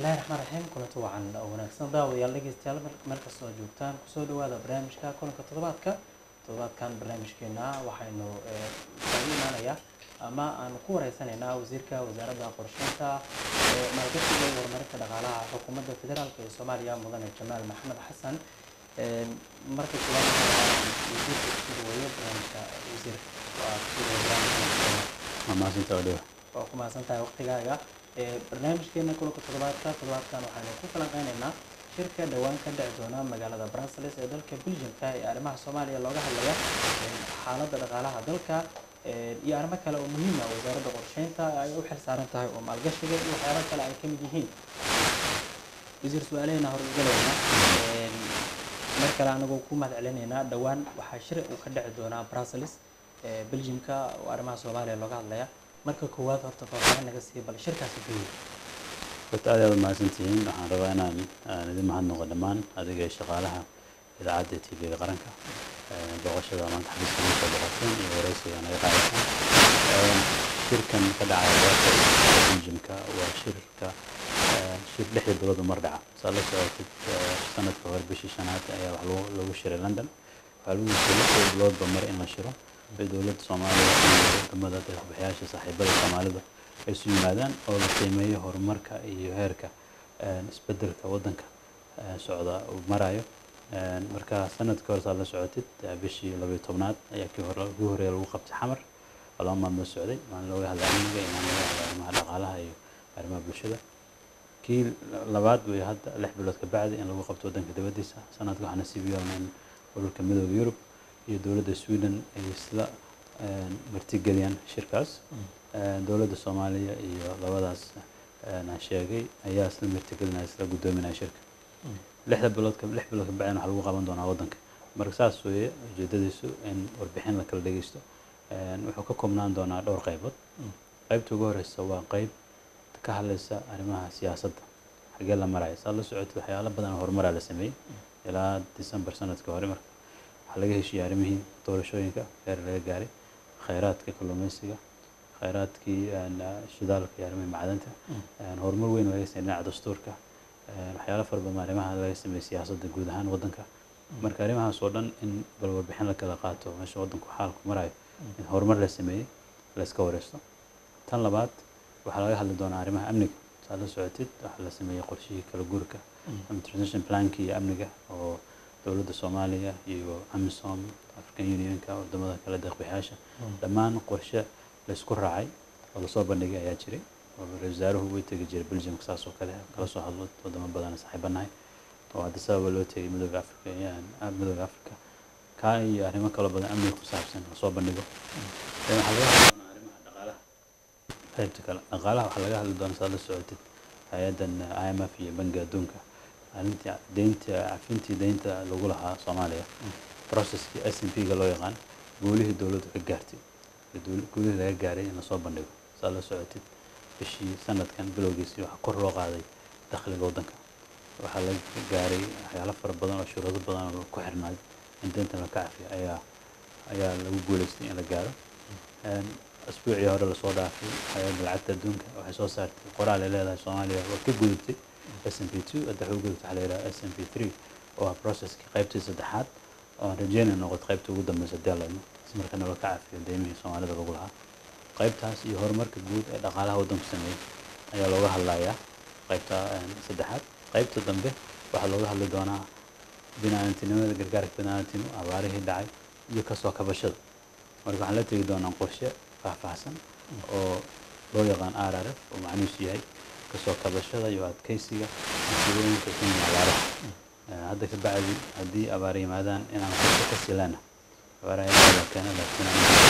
bismillahi raxmaan raxiim kulanti wacan oo wanaagsan daawadayaal dhegeystayaal meel kastoo joogtaan kusoo dhawaada barnaamijka kulanka toddobaadka toddobaadkan barnaamijkeena waxaynu kaga imaanayaa ama aanu ku wareysanaynaa wasiirka wasaaradda qorsheynta ee maalgashiga iyo horumarinta dhaqaalaha xukuumadda federaalk ee soomaaliya mudane jamaal maxamed xasan marka koowaad wasiirka kusoo dhaweeyo barnaamijka wasiir waa kusoo dhaweeyo barnaamijka mahadsantaa odhewa waa ku mahadsan tahay waqtigaaga barnaamijkeena kulanka toddobaadka toddobaadkan waxaanu ku falanqeynaynaa shirka dhowaan ka dhici doona magaalada brussels ee dalka belgiumka ee arrimaha soomaaliya looga hadlaya xaaladda dhaqaalaha dalka iyo arrimo kale oo muhiim ah wasaaradda qorsheynta ay u xil saaran tahay oo maalgashiga iyo waxyaabo kale ay ka mid yihiin wasiir su-aalaheena horgelayna mar kale anagoo ku mahad celinaynaa dhowaan waxaa shir uu ka dhici doonaa brussels belgiumka oo arrimaha soomaaliya looga hadlaya marka koowaad horta faahfaahin naga siiya bal shirkaasi guud horta aad aad mahadsantihiin waxaan rabaa inaan aan idin mahadnaqo dhammaan adiga iyo shaqaalaha idaacadda t v-ga qaranka booqashada maanta xabiiska noo soo boqoteen iyo wareysiga naga qaadateen shirkan ka dhacaya brussels belgiumka waa shirka shir lixda bilood mar dhaca saa la socotid sanadka hore bishii shanaad ayaa wax lagu shiray london waxaa lagu shiray lixda biloodba mar in la shiro bay dowladda soomaaliya iyo wadamada deeqbixiyaasha saaxiibada soomaalida ay isu yimaadaan oo la qiimeeyo horumarka iyo heerka isbedelka waddanka socda uu marayo marka sanadkii hore saa la socotid bishii labayo tobnaad ayaa kii hore ugu horeeya lagu qabtay xamar oo laba maalmood socday maalin looga hadla amniga iyo maalin looga hadla arrimaha dhaqaalaha iyo arrimaha bulshada kii labaad way hadda lix bilood ka bacdi in lagu qabto waddanka dibaddiisa sanadka waxaa nasiib yeelna in ururka midooda yurub iyo dowladda sweden ay isla martigeliyaan shirkaas dowladda soomaaliya iyo labadaas aan sheegay ayaa isla martigelinaya isla guddoominaya shirka lixda bilood lix bilood ka bacdina waxaa lagu qaban doonaa waddanka marka saas weeye ujeedadiisu in warbixin la kala dhegeysto wuxuu ka koobnaan doonaa dhowr qaybood qaybta ugu horeysa waa qayb ka hadlaysa arrimaha siyaasadda xaggee la maraya saa la socotid waxyaalo badan oo horumaraa la sameeyey ilaa december sanadka hore marka waxaa laga heshiiyey arrimihii doorashooyinka heer laga gaaray khayraadka kalluumeysiga khayraadkii shidaalka iyo arrimihii macdanta horumar weyn laga sameeyey dhinaca dastuurka waxyaalo fara badan arrimaha laga sameeyey siyaasadda guud ahaan waddanka marka arrimahaas oo dhan in bal warbixin la kala qaato meesha waddanku xaalku marayo in horumar la sameeyey la iska wareysto tan labaad waxaa laga hadli doonaa arrimaha amniga saa la socotid waxaa la sameeyey qorshihii kala guurka ama transition plankii iyo amniga oo dowladda soomaaliya iyo amisom african unionka wadamada kale deeqbixiyaasha dhammaan qorshe laysku raacay oo lasoo bandhigay ayaa jiray oo ra-isul wasaaruhu way tegi jiray belgiumka saas oo kale kala soo hadlo wadamo badan saaxiibanahay oo hadda sababa loo tegay midooda africa midooda africa kaa iyo arrimo kaloo badan amniga ku saabsan lasoo bandhigo waxaa laga hadli doonaa arrimaha dhaqaalaha qaybta kale dhaqaalaha waxaa laga hadli doonaa saad la socotid hay-addan i m f iyo bangiga adduunka arrintii deynta cafintii deynta lagu lahaa soomaaliya processkii s n p ga loo yaqaan guulihii dowladdu ka gaartay guulihii laga gaaray in lasoo bandhigo saad la socotid bishii sanadkan bilowgiisii waxaa kor loo qaaday dakhliga waddanka waxaa la gaaray waxyaalo fara badan oo shuruudo badan oo ku xirnaay in deynta la ka cafiyo ayaa ayaa lagu guuleystay in la gaaro asbuucii hore lasoo dhaafay hay-adda lacagta adduunka waxay soo saartay qoraal ay leedahay soomaaliya waa ka gudubtay s m p two hadda waxay u gudubtay waxaa la yidhaha s m p three oo ah processkii qaybtii saddexaad oo aan rajeynay noqoto qaybta ugu dambeysa hadii layno si markana loo ka cafiyo deymihii soomaalida lagu lahaa qaybtaas iyo horumarka guud ee dhaqaalaha waddanku sameeyey ayaa looga hadlayaa qaybta saddexaad qaybta dambe waxaa looga hadli doonaa binaantinimada gargaarka binaantinimo abaarihii dhacay iyo kasoo kabashada marka waxaan la tegi doonaa qorshe faahfaahsan oo loo yaqaan r r f oo macnihiisu yahay kasoo kabashada iyo adkeysiga masiibooyinka ku yimi abaaraha hadda ka bacdi haddii abaar yimaadaan inaan qorshe ka silaana abaaraha ilaa la keena laakiin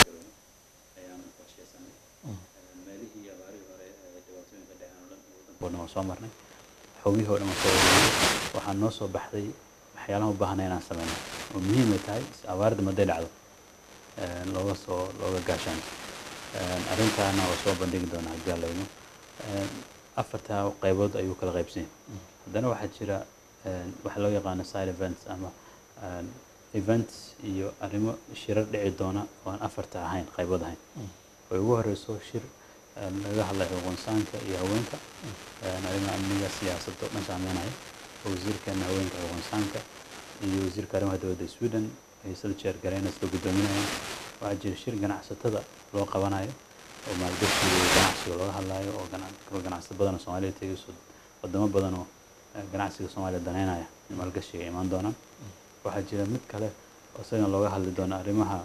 ayaanu qorsheysanay meelihii abaarihii hore ee dhibaatooyinka dhaceen oo dhan waddanka oo dhan waa soo marnay xogihii oo dhan waa soo wareegay waxaa noo soo baxday waxyaalaha u baahnay inaan sameyno oo muhiim ay tahay abaarda maday dhacdo looga soo looga gaashaan arrintaana waa soo bandhigi doonaa haddii allayno afartaa qaybood ayuu kala qaybsanyay haddana waxaa jira waxa loo yaqaano side events ama events iyo arrimo shirar dhici doona oo aan afarta ahayn qaybood ahayn oo ugu horeyso shir een, laga hadlayo xuquuqinsaanka iyo haweenka een, arrimaha amniga siyaasadda oo dhan saameynaya oo wasiirkeena haweenka xuquuqinsaanka iyo wasiirka arrimaha dowladda sweden ay isla jeer galeen isla guddoominayaan waxaa jira shir ganacsatada loo qabanayo oo maalgashiga iyo ganacsiga looga hadlayo oo gana- oo ganacsato badan oo soomaaliya tegayso wadamo badan oo eh, ganacsiga soomaaliya daneynaya in maalgashiga ay imaan doonaan waxaa jira mid kale oo isagana looga hadli doono arrimaha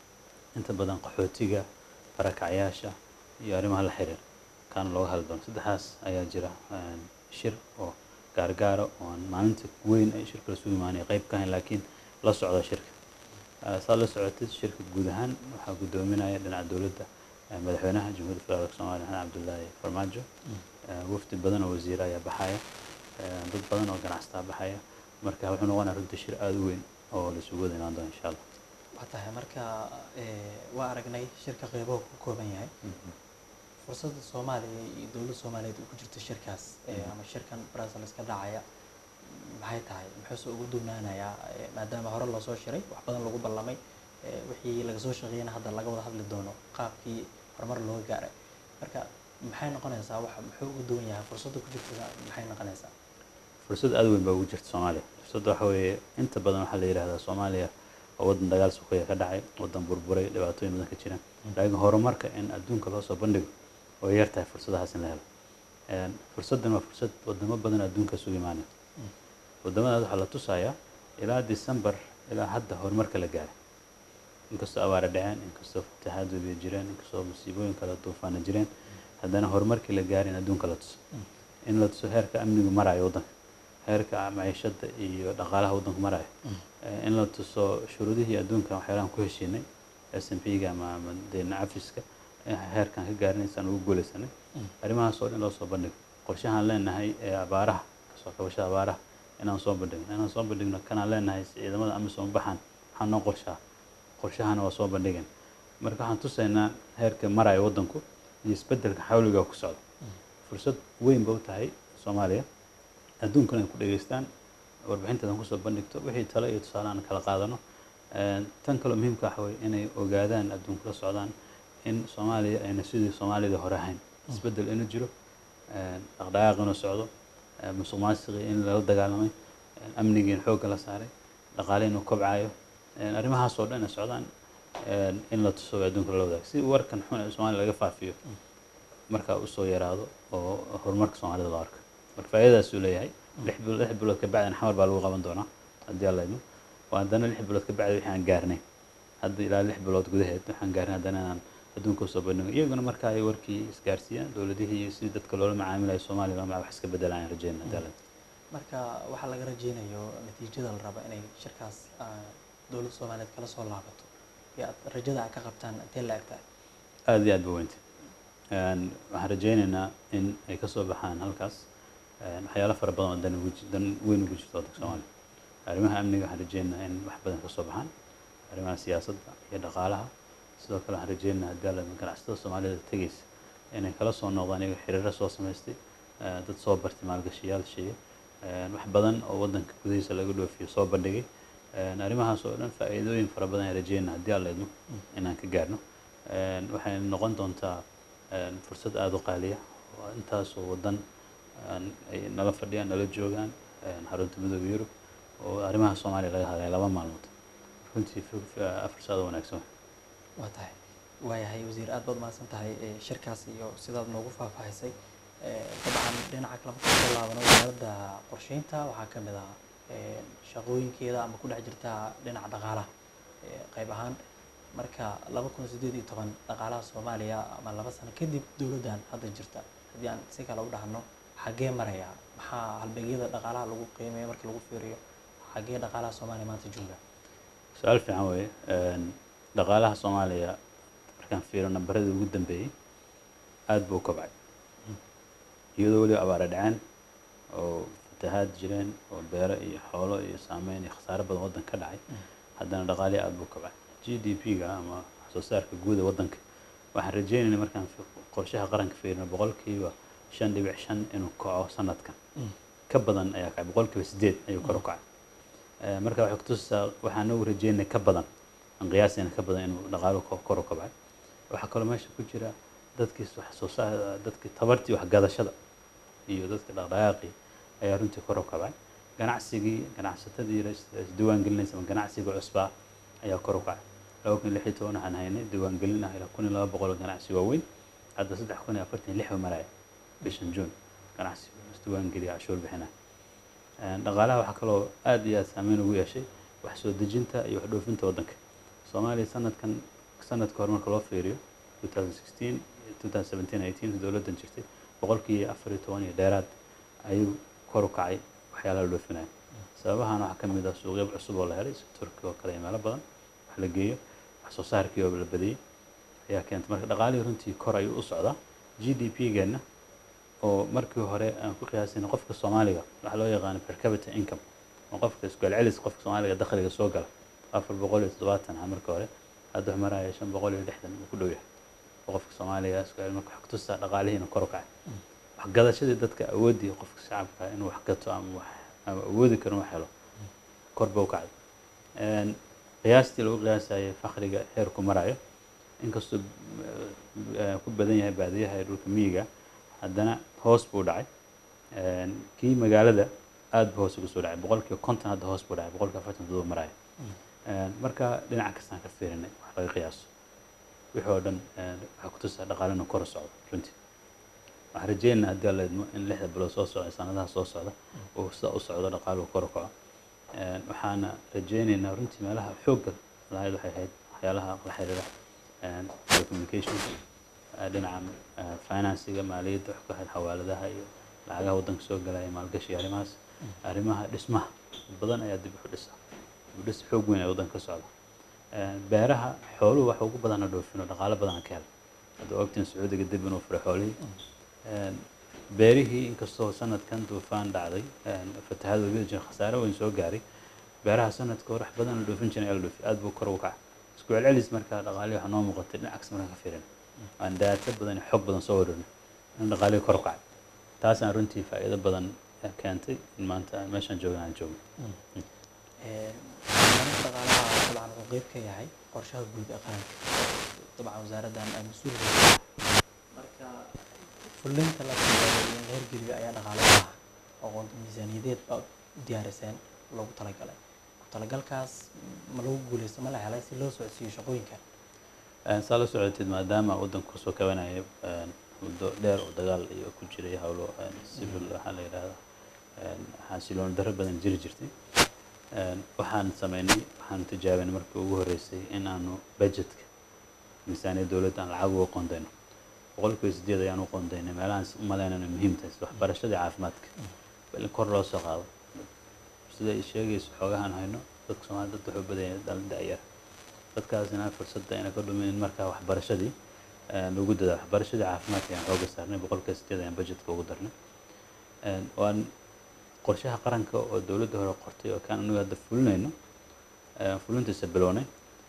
inta badan qaxootiga barakacyaasha iyo arrimaha la xiriir kaana looga hadli doono saddexdaas ayaa jira een, shir oo gaargaara oo aan maalinta weyn ay shirka lasugu imaanaya qayb ka ahayn laakiin la socda shirka Eh, saad la socotid shirka guud ahaan waxaa guddoominaya dhinaca dowladda eh, madaxweynaha jamhuuriyadda federaalk soomaaliya xasan cabdullaahi farmaajo Eh, wafdi badan oo wasiire ayaa baxaya eh, dad badan oo ganacsataa baxaya marka wuxuu noqonaya runtii shir aada u weyn oo la isugu wada imaan doono insha allah waa tahay marka eh, waa aragnay shirka qeybaha ku kooban yahay fursadda soomaaliya iyo dowladda soomaaliyeed uu ku jirto shirkaas eh, ama shirkan brussels ka dhacaya maxay tahay muxuuse ugu duunaanayaa eh, maadaama hore loosoo shiray wax badan lagu ballamay eh, wixii laga soo shaqeeyana hadda laga wada hadli doono qaabkii horumar looga gaaray marka maxay noqonaysaa wax muxuu ugu duwan yahay fursadda ku jirta maxay noqonaysaa fursad aada weyn baa ugu jirta soomaaliya fursadda waxa weeye inta badan waxaa la yidhahdaa soomaaliya waa waddan dagaal suqaya ka dhacay waddan burburay dhibaatooyin badan ka jiraan laakiin horumarka in adduunka loo soo bandhigo way yar tahay fursadahaas in la helo Een, fursaddan waa fursad wadamo badan oo adduunka isugu imaanaya wadamadaas waxaa la tusayaa ilaa december ilaa hadda horumarka la gaaray inkastoo abaara dhaceen inkastoo fatahaad webiya jireen inkastoo musiibooyin kale duufaana jireen haddana horumarkii la gaaray in adduunka la tuso in la tuso heerka amnigu marayo waddanka heerka maciishada iyo dhaqaalaha waddanku marayo Eh, in la tuso shuruudihii adduunka waxyaalahan ku heshiinay s m p ga ama ama deena cafiska eh, heerkan ka gaarinaysaan ugu guuleysanay arrimahaas oo dhan loo soo bandhigo qorshahaan leenahay ee abaaraha kasoo kabashada abaaraha inaan soo bandhigno inaan soo bandhigno kanaan leenahay si ciidamada amisom baxaan waxaa noo qorshaa qorshahana waa soo bandhigan marka waxaan tusaynaa heerka maraya waddanku iyo isbeddelka xawliga ku socda fursad weyn ba u tahay soomaaliya adduunkana ay ku dhegeystaan warbixinteedan kusoo bandhigto wixii talo iyo tusaale aan kala qaadano Een, tan kaloo muhiimka waxa weye inay ogaadaan adduunka la socdaan in soomaaliya ayna sidii soomaalida hore ahayn isbeddel inuu jiro een, dhaqdhaqaaq inuu socdo een, musuq maasuqii in lala dagaalamay een, amnigii in xoogga la saaray dhaqaale inuu kobcayo een, arrimahaas oo dhan ay socdaan een, in la tuso adduunka lala wadaago si warkan xun ee soomaaliya laga faafiyo markaa usoo yaraado oo horumarka soomaalida loo arko marka faa'iidadaasuu leeyahay lix bilood lix bilood ka bacdina xamar baa lagu qaban doonaa haddii alla idmo waa haddana lix bilood ka bacdi wixii aan gaarnay hadda ilaa lix bilood gudaheed waxaan gaarnay haddana inaan adduunka usoo bandhigo iyaguna marka ay warkii isgaarsiiyaan dowladihii iyo sidii dadka loola macaamilayo soomaaliya lama wax iska bedelaan aan rajeyna haddii alla idmo marka waxaa laga rajeynayo natiijada la rabo inay shirkaas ah, dowladda soomaaliyeed kala soo laabato iyo aad rajada aad ka qabtaan intee la eg tahay aada iyo aad ba weynta Een, waxaan rajeynaynaa in ay kasoo baxaan halkaas een, waxyaalo fara badan oo dan ugu ji- dan weyn ugu jirto waddanka soomaaliya arrimaha amniga waxaan rajeynaynaa in wax badan kasoo baxaan arrimaha siyaasadda iyo dhaqaalaha sidoo kale waxaan rajeynaynaa haddii alla idmo ganacsatada soomaalida tegeysa inay kala soo noqdaan iyaga xiriiro soo samaystay eh, dad soo bartay maalgashayaal sheeye een, wax badan oo waddanka gudihiisa laga dhoofiyo soo bandhigay Een, arrimahaas oo dhan faa'iidooyin fara badan ayaan rajeynaa haddii alla idmo inaan ka gaarno Een, waxay noqon doontaa een, fursad aada u qaaliya oo intaasoo waddan een, ay nala fadhiyaan nala joogaan een, xarunta midooda yurub oo arrimaha soomaaliya laga hadlaya laba maalmood runtii fu- fu- afar saad oo wanaagsan waay. waa tahay waayahay wasiir aad baad mahadsan tahay eh, shirkaas iyo sidaad noogu faahfaahisay Eh, dabcan dhinaca kale markaan soo laabano wasaaradda qorsheynta waxaa ka mid ah eh, shaqooyinkeeda ama ku dhex jirta dhinaca dhaqaalaha eh, qayb ahaan marka laba kun sideed iyo toban dhaqaalaha soomaaliya ama laba sano kadib dowladdan hadda jirta haddii aan si kale u dhahno xaggee maraya maxaa halbeegyada dhaqaalaha lagu qiimeeyo marka lagu fiiriyo xaggee dhaqaalaha soomaaliya maanta jooga su-aal fiican weeye Een, dhaqaalaha soomaaliya markaan fiiro nambaradii ugu dambeeyey aada buu u kobcay iyadoo weliba abaara dhaceen oo fatahaad jireen oo beero iyo xoolo iyo saameyn iyo khasaare badan waddan ka dhacay haddana dhaqaalihi aada buu u kobcay g d p ga ama wax soo saarka guuda waddanka waxaan rajeynaynaa markaan fi- qorshaha qaranka fiirino boqolkiiba shan dhibic shan inuu kaco sanadkan ka badan ayaa kacay boqolkiiba sideed ayuu kor u kacay Eh, marka waxay kutusaa waxaan ugu rajeynay ka badan aan qiyaasayna ka badan inuu dhaqaaluhu ko- kor u kobcay waxaa kaloo meesha ku jira dadkii wax soo saar dadkii tabartii waxgadashada iyo dadka dhaqdhaqaaqii ayaa runtii kor u kacay ganacsigii ganacsatadii isdiiwaan gelinaysa ama ganacsiga cusbaa ayaa kor u kacay laba kun lix iyo toban waxaan haynay diiwaan gelin ah ilaa kun iyo laba boqol oo ganacsi waaweyn hadda saddex kun iyo afartan iyo lix ba maraya bishan juun ganacsi isdiiwaan geliya cashuur bixinaya dhaqaalaha waxaa kaloo aad iyo aad saameyn ugu yeeshay wax soo dejinta iyo wax dhoofinta waddanka soomaaliya sanadkan sanadka hore marka loo fiiriyo 2016 2017 18 dowladdan jirtay boqolkii afar iyo toban iyo dheeraad ayuu kor u kacay waxyaalaha la dhoofinaya sababahan waxaa ka mid ah suuqyo cusub oo la helay sida turkiga oo kale iyo meelo badan wax la geeyo wax soo saarkii oo la badiyey ayaa keentay marka dhaqaalihii runtii kor ayuu u socdaa g d p geenna oo markii hore aan ku qiyaasayna qofka soomaaliga waxaa loo yaqaano per capita income oo qofka isku celcelis qofka soomaaliga dakhliga soo gala afar boqol iyo toddobaatan ah marka hore hadda wax maraya shan boqol iyo lixdan uu ku dhow yahay oo qofka soomaaliga isku celin marka wax kutusaa dhaqaalihiina kor u kacay wax gadashadii dadka awoodii qofka shacabka inuu wax gato ama wax ama awoodi karo wax helo kor ba u kacday qiyaastii lagu qiyaasayay fakriga heerku marayo inkastoo ku badan yahay baadiyaha ee dhulka miyiga haddana hoos buu dhacay kii magaalada aad buu hoos uga soo dhacay boqolkiiba konton hadda hoos buu dhacay boqolkiiba afartan todoba maraya marka dhinaca kastaan ka fiirinay wax laga qiyaaso wixii oo dhan waxaa ku tusaa dhaqaalena kor u socdo runtii waxaan rajeynaa haddii alla idmo in lixda bilood soo socda sanadaha soo socda uu sida u socdo dhaqaaluhu kor u kaco waxaana rajeynaynaa runtii meelaha xoogga lahayd waxay ahayd waxyaalaha la xiriira telecommunications dhinaca financiga maaliyadda wax ku ahayd xawaaladaha iyo lacagaha waddanka soo galaya maalgashiga arrimahaas arrimaha dhismaha badan ayaa dib u dhisa dhis xoog weyn ee waddanka ka socda beeraha xooluhu waxa ugu badana dhoofino dhaqaalo badan ka hela hadda ogtiin sacuudiga dib inuu furay xoolihii beerihii inkastoo sanadkan duufaan dhacday fatahaad webiyada jira khasaare weyn soo gaaray beeraha sanadka hore wax badan la dhoofin jiray ayaa la dhoofi aad buu kor ugu kacay isku celcelis marka dhaqaalihi waxaa noo muuqatay dhinacaas markaan ka fiirin aan daato badan iyo xog badan soo wareerno in dhaqaalihii kor u kacay taasaan runtii faa'iido badan keentay in maanta meeshaan joogna aan joogno barnaamijka dhaqaalaha dabcan wuxuu qeyb ka yahay qorshaha guud ee qaranka dabcan wasaaraddan ay mas-uul marka fulinta la sameeyo in la hirgeliyo ayaa dhaqaale u ah aqoonta miisaaniyadeed baa u diyaariseen loogu talagalay ku talagalkaas ma lagu guuleysto ma la helay si loo socodsiiyo shaqooyinka saa la socotid maadaama waddanku kasoo kabanaya muddo dheer oo dagaal iyo ku jiray howlo civil waxaa la yidhahdaa xasilooni darro badan jiri jirtay waxaan sameynay waxaan tijaabinay markii ugu horreysay in aanu budgetka miisaaniyadda dowladda aan lacag uga qondayno boqolkiiba sideed ayaan u qondaynay meelahaan u malaynayna muhiim tahay sida waxbarashada iyo caafimaadka bal in kor loo soo qaado sida ay sheegayso xoogahan hayno dadka soomaalida dad wuxuu badanya dhalin da'yar dadkaasina fursadda ayna ka dhumin in markaa waxbarashadii lagu dadaa waxbarashadii caafimaadka ayaan xooga saarnay boqolkiiba sideed ayaan budgetka ugu darnay waan qorshaha qaranka oo dowladda hore qortay oo kaan anigu hadda fulinayno fulintiisa bilownay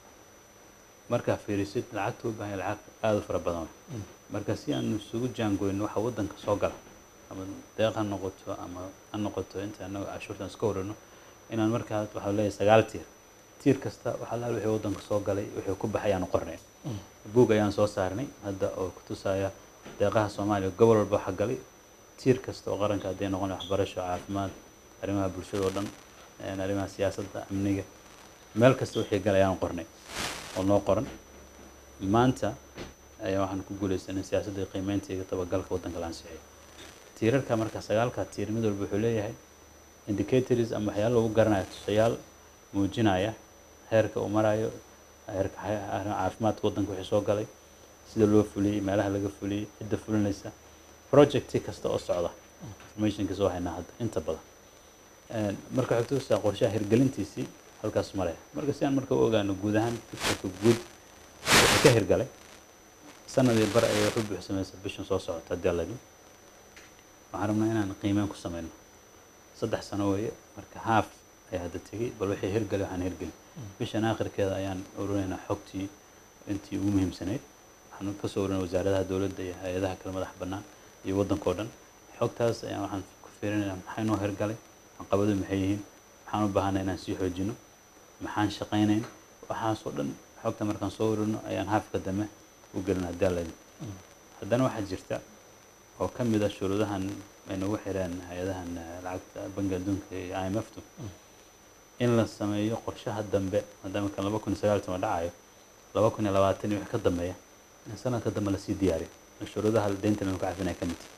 markaa fiirisid lacagta u baahan lacag aada u fara badan marka si aan isugu jaangoyno waxa waddanka soo gala ama deeq ha noqoto ama ha noqoto inta anaga cashuurtan iska warano inaan markaa waxaa leeyahay sagaal tiir tiir kasta waxaa laal wixii waddanka soo galay wixii ku baxay ayaanu qornay buug ayaan soo saarnay hadda oo ku tusaya deeqaha soomaaliya gobol walba waxa galay tiir kasta oo qaranka hadday noqon waxbarasho caafimaad arrimaha bulshada oo dhan arrimaha siyaasadda amniga meel kasta wixii galay ayaan qornay oo noo qoran maanta ayaa waxaan ku guuleysanay siyaasadda qiimeynta iyo tabagalka waddanka la ansixiyo tiirarka marka sagaalka tiir mid walba wuxuu leeyahay indicators ama waxyaalo lagu garanayo tusayaal muujinaya heerka uu marayo heerka caafimaadka waddanka wixii soo galay sida loo fuliyey meelaha laga fuliyey cidda fulinaysa projecti kasta oo socda informationkiisa oo haynaa hadda inta badan marka waxay tusaa qorshaha hirgelintiisii halkaas maraya marka si aan marka u ogaano guud ahaan fikirka guud wixii ka hirgalay sanadii bar ayay wax u buuxsamaysa bishan soo socota haddii alla idin waxaan rabnaa inaan qiimeyn ku sameyno saddex sano weeye marka haaf ayaa hadda tegey bal wixii hirgalay waxaan hirgelin bishan aakhirkeeda ayaan urinaynaa xogtii intii ugu muhiimsanayd waxaan kasoo urinay wasaaradaha dowladda iyo hay-adaha kale madax bannaan iyo waddanka oo dhan xogtaas ayaan waxaan ku fiirinaynaa maxay noo hirgalay caqabadu maxay yihiin maxaan u baahanay inaan sii xoojino maxaan shaqaynayn waxaasoo dhan xogta markaan soo urino ayaan haafka dambe u gelin haddii alla idin haddana waxaa jirta oo ka mid a shuruudahan ay nagu xireen hay-adahan eh, lacagta bangiga adduunka iyo i m f tu in la sameeyo qorshaha dambe maadaama kan laba kun iyo sagaal toban dhacayo laba kun iyo labaatan iyo wixii ka dambeeya in sanadka dambe lasii diyaariyo shuruudaha deynta lagu cafinaya ka mid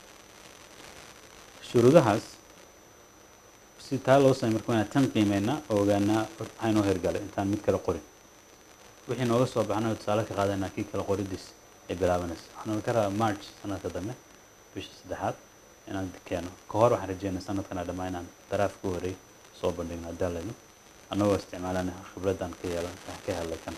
shuruudahaas si taa loo sameey marka waa inaan tan qiimeynaa oo ogaanaa maxaa inoo hirgalay intaan mid kale qorin wixii nooga soo baxna tusaale ka qaadanaa kii kale qoridiis ay bilaabanaysa waxaan ka rabaa march sanadka dambe bisha saddexaad inaan keeno ka hor waxaan rajeynaa sanadkana dhammaa inaan daraafka u horey soo bandhigno haddaan layno annagoo isticmaalana khibraddan ka yeelan ka helay kan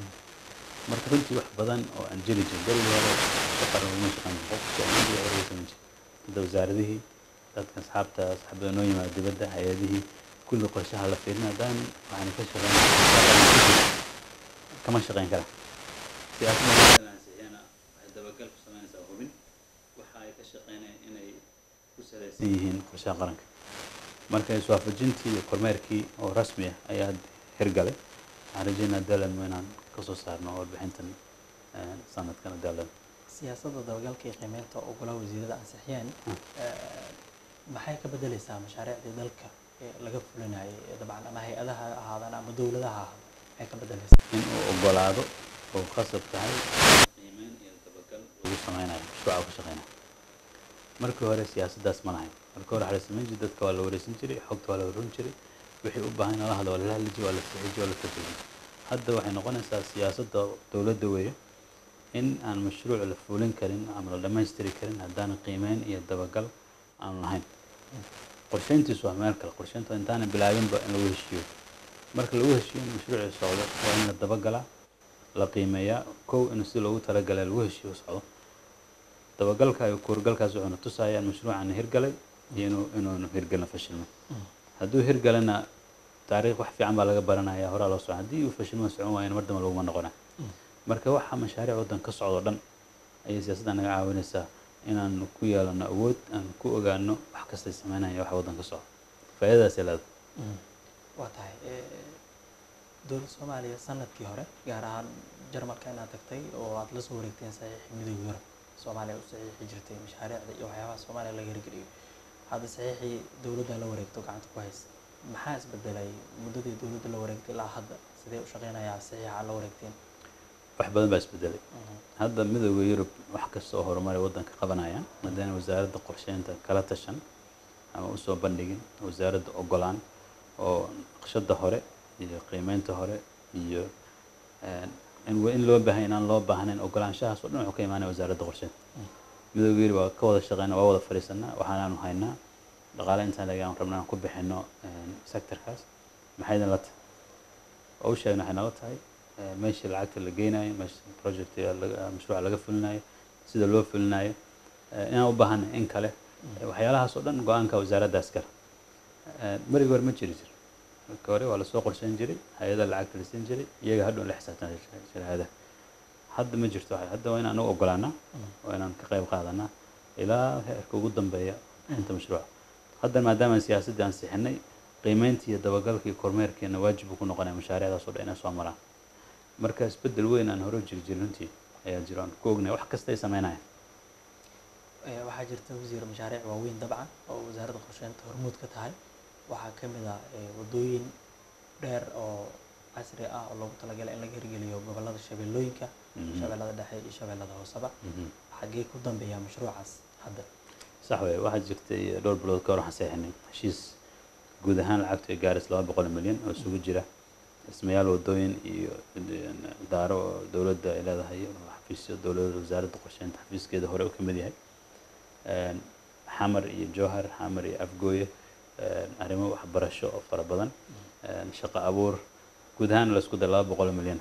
marka runtii wax badan oo aan jiri jirin berigii hore shaqan uma shaqan jirin qofka soomaaliya hore samayn jirin hadda wasaaradihii dadka asxaabta asxaabada noo yimaada dibadda hay-adihii kulli qorshaha la fiirin haddaan waxaan ka shaqeyn kama shaqeyn kara siyaasadda ansixiyana waxay dabagal ku samaynaysaa hubin waxa ay ka shaqeynayaan inay ku salaysan yihiin qorshaha qaranka marka iswaafajintii iyo kormeerkii oo rasmi ah ayaa hadda hirgalay waxaan rajeynaa dalanmo inaan kasoo saarno warbixintan eh, sanadkan dalan siyaasadda dabagalka iyo qiimeynta oo golaha wasiirada ansixiyeen eh, maxay ka bedeleysaa mashaariicdii dalka ee laga fulinayay ee dabcan ama hay-adaha ha ahaadaan ama dowladaha ha ahaadaan maxay ka bedeleysaa in uu ogolaado oo khasab tahay qiimeyn iyo dabagal lagu sameynayo mashruuca uu ka shaqeynayo markii hore siyaasaddaas ma lahayn markii hore waxaa la samayn jiray dadka waa la wareysan jiray xogta waa la warin jiray wixii u baahan in lala hadlo waa lala hadli jiray waa la sixi jiray waa la tarjumi hadda waxay noqonaysaa siyaasadda dowladda weeye in aan mashruuc la fulin karin ama la dhammaystiri karin haddaan qiimeyn iyo dabagal aan lahayn qorsheyntiisu waa meel kale qorsheynta intaana bilaabinba in lagu heshiiyo marka lagu heshiiyo in mashruuci socdo waa in la dabagalaa la qiimeeyaa kow in si loogu talagalay lagu heshiiyo socdo dabagalka iyo kuurgalkaas wuxuuna tusayaa in mashruucan hirgalay iyo inuu inuunu hirgalin fashilmo hadduu hirgalana taariikh wax fiican baa laga baranaya horaa loo socon haddii uu fashilmo socon waayana mar dambe laguma noqona marka waxa mashaariic waddan ka socdo dhan ayay siyaasadda naga caawinaysaa inaan ku yeelano awood aan ku ogaano wax kastay sameynaya waxa waddan ka socdo faa'iidadaasay leedahay waa tahay dowladda soomaaliya sanadkii hore gaar ahaan jarmalka inaad tagtay oo aad la soo wareegteen saxiixii midowga yurub soomaaliya u saxiixi jirtay mashaariicda iyo waxyaabaha soomaaliya laga hirgeliyo hadda saxiixii dowladda la wareegto gacanta ku haysa maxaa isbedelay muddadii dowladda la wareegtay ilaa hadda sidee u shaqeynayaa saxiixa la wareegteen wax badan baa isbedelay hadda midowda yurub wax kasta oo horumar ay waddanka qabanayaan maadaama wasaaradda qorsheynta kala tashan ama usoo bandhigin wasaaradda ogolaan oo naqshada hore iyo qiimeynta hore iyo in in loo baahan inaan loo baahnayn ogolaanshahaas oo dhan wuxuu ka imaanaya wasaaradda qorsheynta midowga yurub waa ka wada shaqeyna waa wada fadhiisanaa waxaanaanu haynaa dhaqaale intaan laga aan rabna aan ku bixino sectorkaas maxaydan la tahay oo u sheegna waxay nala tahay meeshii lacagta la geynayo meesha project mashruuca laga fulinayo sida loo fulinayo inaan u baahanay in kale waxyaalahaas oo dhan go-aanka wasaaraddaas kale marigii hore ma jiri jir marka hore waa lasoo qorsheyn jiray hay-ada lacagta la siin jiray iyaga hadhow la xisaabtan sharaahadaha hadda ma jirto hadda waa inaan anagu ogolaanaa waa inaan ka qayb qaadanaa ilaa heerka ugu dambeeya inta mashruuca hadda maadaama siyaasaddii aan sixinay qiimeyntii iyo dabagalka iyo kormeerkeena waajib uu ku noqonaya mashaariicdaas oo dhan inay soo maraan marka isbeddel weyn aan hore u jiri jirin runtii ayaa jiro aan ku ognay wax kasta ay sameynayaan waxaa jirta wasiir mashaariic waaweyn dabcan oo wasaaradda qorsheynta hormuud ka tahay waxaa ka mid ah waddooyin dheer oo casri ah oo loogu talagalay in laga hirgeliyo gobollada shabeellooyinka shabeellada dhexe iyo shabeellada hooseba xaggee ku dambeeya mashruucaas hadda sax wey waxaa jirtay dhowr bilood ka hor waxaan seexinay heshiis guud ahaan lacagtu ay gaaris laba boqol milyan oo isugu jira dhismayaal waddooyin iyo daaro oo dowladda ay leedahay xafiisyo dowladda wasaaradda qorsheynta xafiiskeeda hore uu ka mid yahay xamar iyo jowhar xamar iyo afgooye arrimo waxbarasho oo fara badan shaqo abuur guud ahaan la isku dara laba boqol milyan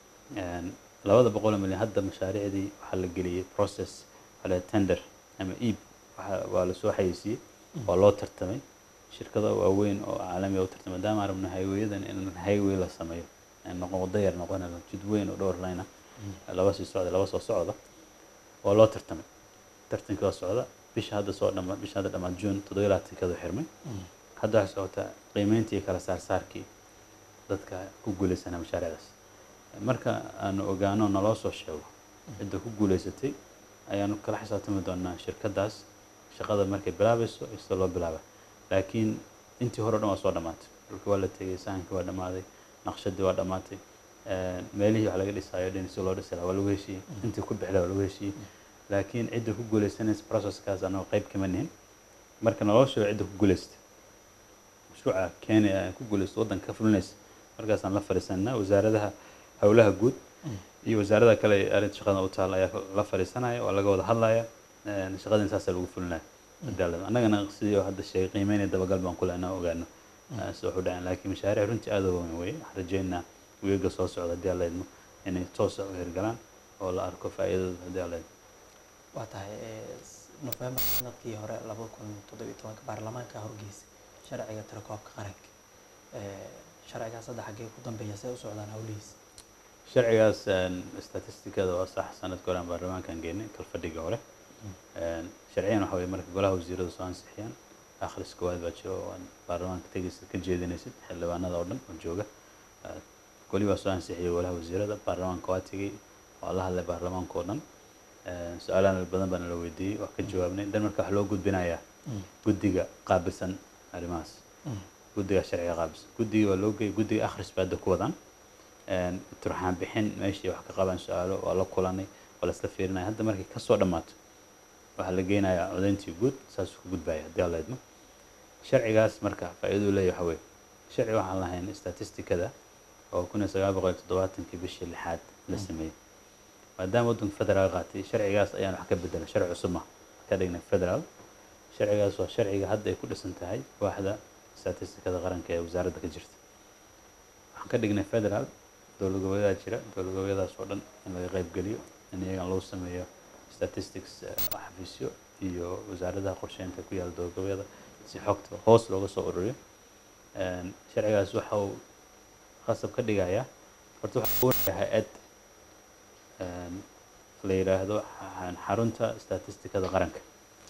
labada boqol milyan hadda mashaariicdii waxaa la geliyey process waxaa tender ama iib waa lasoo xayeysiiyey waa loo tartamay shirkado waaweyn oo caalamiga u tartamay maadaama arabna highwayadan in highway la sameeyo noqon waddo yar noqon jid weyn oo dhowr line ah laba sii socda laba soo socda waa loo tartamay tartankii waa socda bisha hadda soo dhama bisha hadda dhamaad june toddoba iyo labaatankeedu xirmay hadda waxay socotaa qiimeyntii iyo kala saarsaarkii dadka ku guuleysanaa mashaariicdaas marka aanu ogaano naloo soo sheego cidda ku guuleysatay ayaanu kala xisaabtami doonaa shirkaddaas shaqada markay bilaabayso iyo sida loo bilaaba laakiin intii hore o dhan waa soo dhammaatay dhulkii waa la tegey sahankii waa dhammaaday naqshadii waa dhammaatay meelihii wax laga dhisaayo dhin si loo dhisi lahaa waa lagu heshiiyey intii ku bixi lahaa waa lagu heshiiyey laakiin cidda ku guuleysanaysa processkaas anagoo qayb kama nihin marka naloo sheego cidda ku guuleystay mashruuca kenya ee ku guuleysta waddanka ka fulinaysa markaasaan la fadhiisanaa wasaaradaha howlaha guud iyo wasaarada kale ee arrinta shaqada u taal ayaa la fadhiisanaya waa laga wada hadlaya shaqadin saasaa lagu fulinaya cadaalad annagana sidii hadda sheegay qiimeynaya dabagal baan kule inaan ogaano sida wax u dhaceen laakiin mashaariic runtii aad u weyn weye waxaan rajeynaa weega soo socda haddii alla idmo inay toosa u hirgalaan oo la arko faa'iidadooda haddii alla idmo waa tahay nofembar sanadkii hore laba kun toddobiyo tobanka baarlamaanka horgeysa sharciga tirakoobka qaranka sharcigaas hadda xaggee ku dambeeya see u socdaan howlihiisa sharcigaas statistikada waa sax sanadka hore aan baarlamaankan geynay kalfadhiga hore sharciyan waxa weye marka golaha wasiirada soo ansixiyaan akhris koowaad baa jiro oo baarlamaanka tegaysid ka jeedinaysid xildhibaanada oo dhan oo jooga goli baa soo ansixiyay golaha wasiirada baarlamaanka waa tegey waa la hadlay baarlamaanka oo dhan su-aalahan badan baana la weydiiyey waa ka jawaabnay dan marka wax loo gudbinayaa guddiga qaabilsan arrimahaas guddiga sharciga qaabilsan guddiga waa loo geeyay guddiga akhris baa hadda ku wadaan turxaan bixin meeshii wax ka qabaan su-aalo waa la kulanay waa la isla fiirinaya hadda markay kasoo dhammaato waxaa la geynayaa codayntii guud saasuu ku gudbaya haddii alla idmo sharcigaas marka faa'iiduu leeyahay waxa weeye sharci waxaan lahayn statistikada oo kun iyo sagaal boqol iyo toddobaatankii bishii lixaad la sameeyey maadaama waddanka federaal qaatay sharcigaas ayaan wax ka bedelay sharci cusub ma ka dhignay federaal sharcigaas waa sharciga hadda ay ku dhisan tahay waaxda statistikada qaranka ee wasaaradda ka jirta waxaan ka dhignay federaal dowlad goboleedaa jira dowlad goboleedaas oo dhan in laga qayb geliyo in iyagan lagu sameeyo statistics xafiisyo iyo wasaaradaha qorsheynta ku yaala dowlad goboleeda si xogta hoos looga soo ururiyo sharcigaas waxa uu qasab ka dhigayaa horta waxa uu hay-ad la yidhaahdo xarunta statistikada qaranka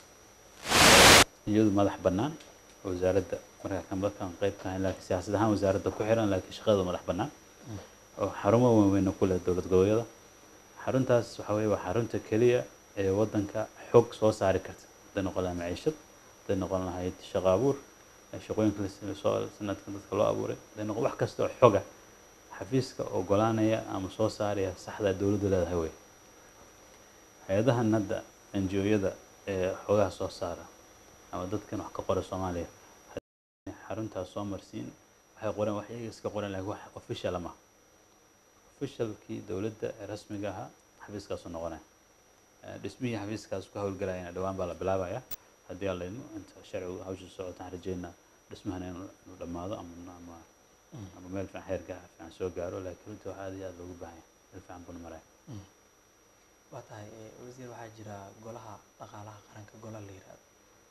iyadu madax bannaan wasaaradda markaa kan dadkan qayb ka ahayn laakiin siyaasad ahaan wasaaradda ku xiran laakiin shaqada madax bannaan oo xarumo waaweyn ku leh dowlad goboleedyada xaruntaas waxa weye waa xarunta keliya ee waddanka xog soo saari karta hadday noqon lahay maciishad hadday noqon lahayd shaqo abuur shaqooyinka soo sanadkan dadka loo abuuray hadday noqon wax kasta oo xoga xafiiska ogolaanaya ama soo saaraya saxda dowladdu leedahay wey hay-adahan hadda NGO-yada ee xogaha soo saara ama dadkan wax ka qora soomaaliya xaruntaas soo marsiin waxay qoreen wax iyaga iska qoreen laakiin wax official ama officialkii dowladda ee rasmiga ahaa xafiiskaasu noqonaya dhismihii xafiiskaas ku howlgalayana dhowaan baa la bilaabaya haddii aan laydmo inta sharcigu hawsha socotaan rajeynaa dhismahana inuu dhammaado ama ama ama meel fiican heerka fiican soo gaaro laakiin runtii waxaa aad iyo aad loogu baahan yahay meel fiican buu maraya waa tahay wasiir waxaa jira golaha dhaqaalaha qaranka gola la yiraahdo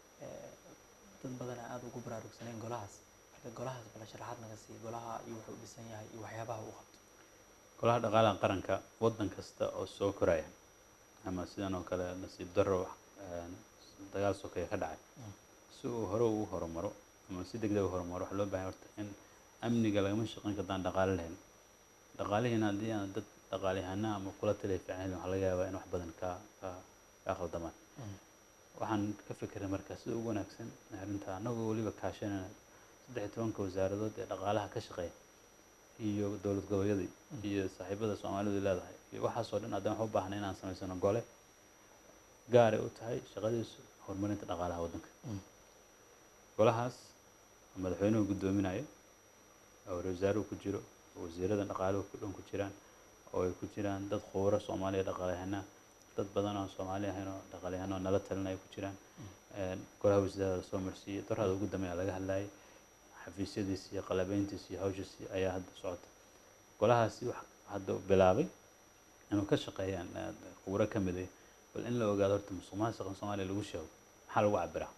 dad badan aada ugu baraarugsaneen golahaas marka golahaas bala sharaxaad naga siiya golaha iyo wuxuu u dhisan yahay iyo waxyaabaha uu qabto golaha dhaqaalaha qaranka waddan kasta oo soo koraya ama sidan oo kale nasiib darro dagaal sokeeye ka dhacay si uu hore ugu horumaro ama si degdeg u horumaro waxaa loo baahay horta in amniga lagama shaqeyn kartaan dhaqaale lahayn dhaqaalihiina haddii aan dad dhaqaaliyahana ama kula taliya fiican helin waxaa laga yaabaa in wax badan ka ka ka khaldamaan waxaan ka fikiray marka sida ugu wanaagsan arrinta annagoo weliba kaashanayna saddex iyo tobanka wasaaradood ee dhaqaalaha ka shaqeeya iyo dowlad goboleedyadii iyo saaxiibada soomaalidu leedahay iyo waxaasoo dhan haddana waxaan u baahnay inaan samaysano gole gaaray u tahay shaqadiisu horumarinta dhaqaalaha waddanka golahaas madaxweynuhu guddoominayo oo wasaaruhu ku jiro oo wasiirada dhaqaaluhu ku dhan ku jiraan oo ay ku jiraan dad khubaro soomaaliya dhaqaalyahanaa dad badan oo soomaali ahayn oo dhaqaalyahan oo nala talinaya ku jiraan golaha wasiirada la soo marsiiyey darhada ugu dambeeya laga hadlayay xafiisyadiisi iyo qalabeyntiisi iyo hawshiisi ayaa hadda socota golahaasi wax hadda bilaabay inuu ka shaqeeyaan khuburo ka mid ah bal in la ogaado horta musuq maasuqa soomaaliya lagu sheego maxaa lagu cabiraa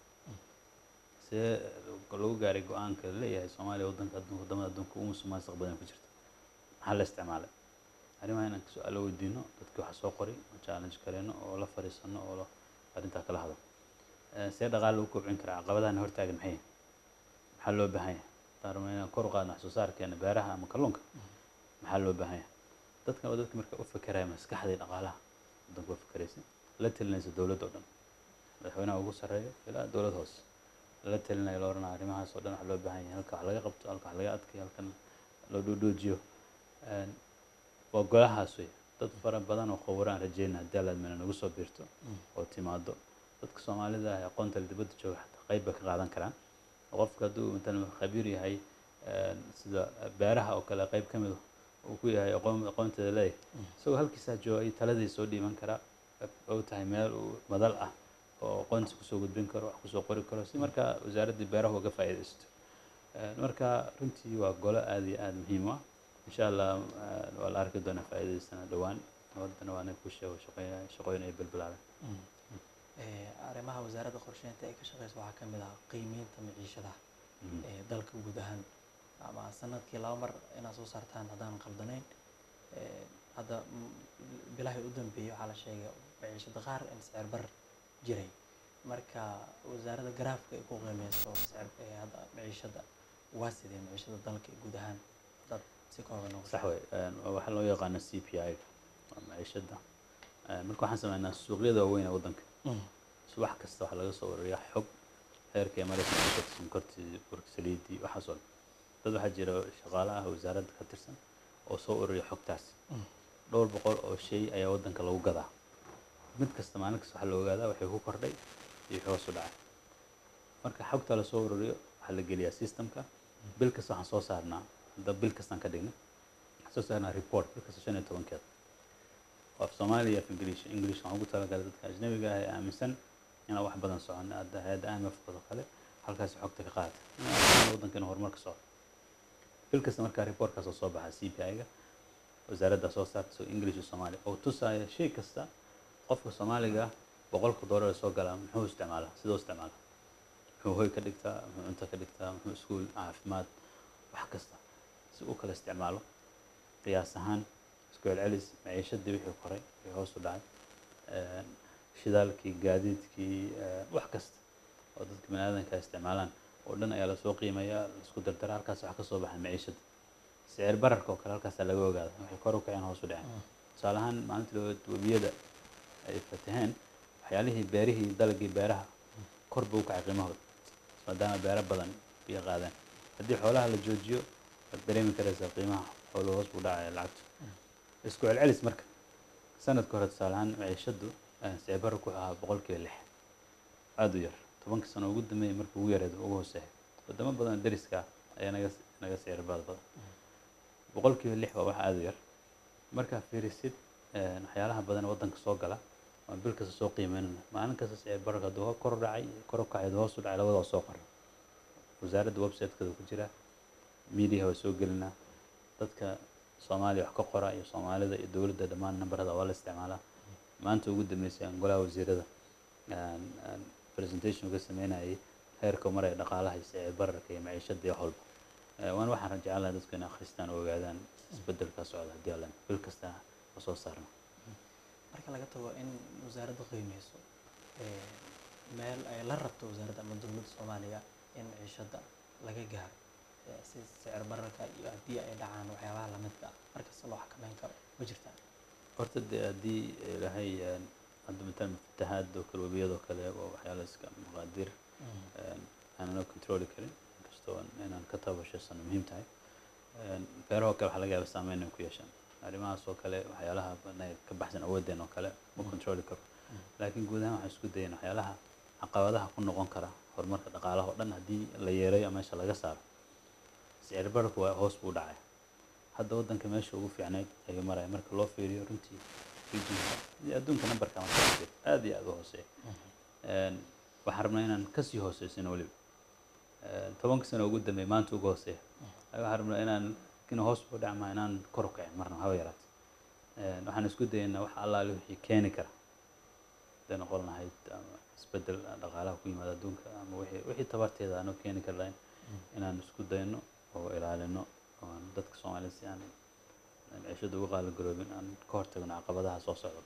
see lagu gaaray go-aanka leeyahay soomaaliya waddanka adduunka wadamada adduunka ugu musuq maasuq badan ku jirta maxaa la isticmaalay arrimaha inaan su-aalo weydiino dadkii waxa soo qoray oo challenge kareyno oo la fariisano oo arrintaa kala hadlo see dhaqaale lagu kobcin karaa caqabadahana hortaagan maxay maxaa loo baahan yahay haddaan rabno inaan kor u qaadno wax soo saarkeena beeraha ama kalluunka maxaa loo baahan yahay dadkan waa dadka marka u fekeraya maskaxdii dhaqaalaha waddanka waa fekeraysa la telinaysa dowladda oo dhan madaxweynaha ugu sarreeyo ilaa dowlad hoose lala telinayo la oranaya arrimahaas oo dhan wax loo baahan yahay halka wax laga qabto halka wax laga adkayo halkan loo dhoodhoojiyo Een, waa golahaas wey dad fara badan oo khubaro aan rajeyna haddii allaad mena nagu soo biirto oo timaado dadka soomaalida ah ee aqoonta leh dibadda jooga xataa qayb bay ka qaadan karaan oo qofka hadduu matalan khabiir yahay een, sida beeraha oo kale qayb ka mid uu ku yahay aqoon aqoonteeda leeyahay isagoo halkiisaa jooga ay taladii soo dhiiban karaa oo tahay meel uu madal ah oo aqoontiisa kusoo gudbin karo wax kusoo qori karo si markaa wasaaraddii beeraha uga faa'iidaysto Een, marka runtii waa golo aad iyo aad muhiim u ah insha allah een, waa la arki doonaa faa'iidadiisana dhowaan nabaddana waa anaga ku sheego shaqooyin shaqooyin ay balbilaabeen Ee, arrimaha wasaaradda qorsheynta ay ka shaqeyso waxaa ka mid ah qiimeynta maciishadaha Mhm. ee dalka guud ahaan ama sanadkii laba mar inaad soo saartaan haddaan qaldanayn Ee, hadda mm, bilahii u dambeeyey waxaa la sheegay maciishada qaar in sicir bar jiray marka wasaaradda garaafka ay ku qiimeyso sicir ee hadda maciishada waa sidee maciishada dalka guud ahaan dad si kooban ugu sax wey Een, waa waxaa loo yaqaana c p i waa maciishada Een, marka waxaan sameynaa suuqyada waaweyn ee waddanka Mm. subax kasta waxaa laga soo ururiyaa xog heerkay maraysa sonkorta sonkortii burka saliidii waxaas oo dhan dad waxaa jira shaqaale ah wasaaradda ka tirsan oo soo ururiya xogtaas Mm. dhowr boqol oo shay ayaa waddanka lagu gadaa mid kasta maalin kasta waxaa la ogaadaa waxay ku kordhay iyo wixii hoos u dhacay marka xogta la soo ururiyo waxaa la geliyaa systemka bil kasta waxaan soo saarnaa hadda bil kastaan ka dhigna waxaan soo saarnaa report bil kasta shan iyo tobankeeda oo af soomaaliya af english english waxaan ugu talagalay dadka ajnabiga ah ee aaminsan inaan wax badan socon hadda hay-adda IMF oo kale halkaasi xogta ka qaata inaan waddankeena horumar ka socdo bil kasta markaa reportkaas oo soo baxa c p i-ga wasaaradda soo saarta so english iyo soomaali oo tusaya shay kasta qofka soomaaliga ah boqolka doolar ee soo galaa muxuu isticmaalaa sidoo isticmaala muxuu hoy ka dhigtaa muxuu cunto ka dhigtaa muxuu iskuul caafimaad wax kasta si uu kala isticmaalo qiyaas ahaan isku celcelis maciishadii wixii koray wixii hoos u dhacay een, shidaalkii gaadiidkii een, wax kasta oo dadka bani aadanka ay isticmaalaan oo dhan ayaa lasoo qiimeeyaa laisku dardara halkaas wax ka soo baxa maciishada sicir bararka oo kale halkaasaa laga ogaada waxay kor u kaceen hoos u dhaceen tusaale ahaan maalintii loo webiyada ay fataheen waxyaalihii beerihii dalagii beeraha kor buu u kacay qiimahooda maadaama beero badan biyo qaadeen haddii xoolaha la joojiyo waad dareemi karaysaa qiimaha xooluhu hoos buu dhacaya lacagtu isku celcelis marka sanadka hore tusaale ahaan maciishadu eh, sicir bararku wuxuu ahaa boqolkiiba lix aada u yar tobanka sano ugu dambeeyay markii ugu yareed ugu hooseeya wadamo badan oo deriska ah ayaa naga naga sicir baad badan boqolkiiba lix waa wax aada u yar markaa fiirisid eh, waxyaalaha badan ee waddanka soo gala waa bil kasta soo qiimeynana maalin kasta sicir bararka hadduu kor u dhacay kor u kacay hadduu hoos u dhacay labadaba soo qoran wasaaradda website-keeda ku jira media waa soo gelinaa dadka soomaaliya wax ka qora iyo soomaalida iyo dowladda dhammaan nambarada waa la isticmaalaa maanta ugu dambeysay aan golaha wasiirada aan aan presentation uga sameynayay heerka uu maraya dhaqaalaha iyo sicir bararka iyo maciishada iyo wax walba Eh, waana waxaan jeclaan lahaa dadku inay akhristaan oo ogaadaan isbedelka socda haddii alla bil kasta oo soo saarna marka laga tago in wasaaradda qiimeyso ee, meel ay la rabto wasaaradda ama dowladda soomaaliya in maciishada laga gaaro ee, si sicir bararka iyo haddii ay dhacaan waxyaabaha lamidka ah markasta loo xakameyn karo ma jirtaa horta dee haddii ilaahay een, hadda matalan fatahaad oo kale webiyadoo kale oo waxyaala iska maqaadir een, aanan controli karin inkastoo inaan ka tabashasano muhiim tahay Een, beerahoo kale waxaa laga yaaba saameyn inay ku yeeshaan arrimahaas oo kale waxyaalaha banay ka baxsan awoodeen oo kale ma controli karo laakiin guud ahaan waxaan isku dayan waxyaalaha caqabadaha ku noqon kara horumarka dhaqaalaha oo dhan haddii la yeerayo ama meesha laga saaro sicir bararku waa hoos buu dhacay hadda waddanka meesha ugu fiicnayd ayuu maraya marka loo fiiriyo runtii regionka iyo adduunka nambarka marka la fiiriyo aad iyo aad u hooseeya Een, waxaan rabnaa inaan kasii hooseysin weliba Een, tobanka sano ugu dambeey maanta ugu hooseeya Ay waxaan rabnaa inaan kina hoos buu dhacmaa inaan kor u kacin marna haba yaraate Een, waxaan isku dayaynaa wax allaale wixii keeni kara haday noqon lahayd ama isbedel dhaqaalaha ku yimaada adduunka ama wixii wixii tabarteeda aanu keeni kar lahayn inaan isku dayno oo ilaalino oo aan dadka soomaaliyed si aan aan cishada uga qaaligaroobin aan ka hortagno caqabadaha soo socda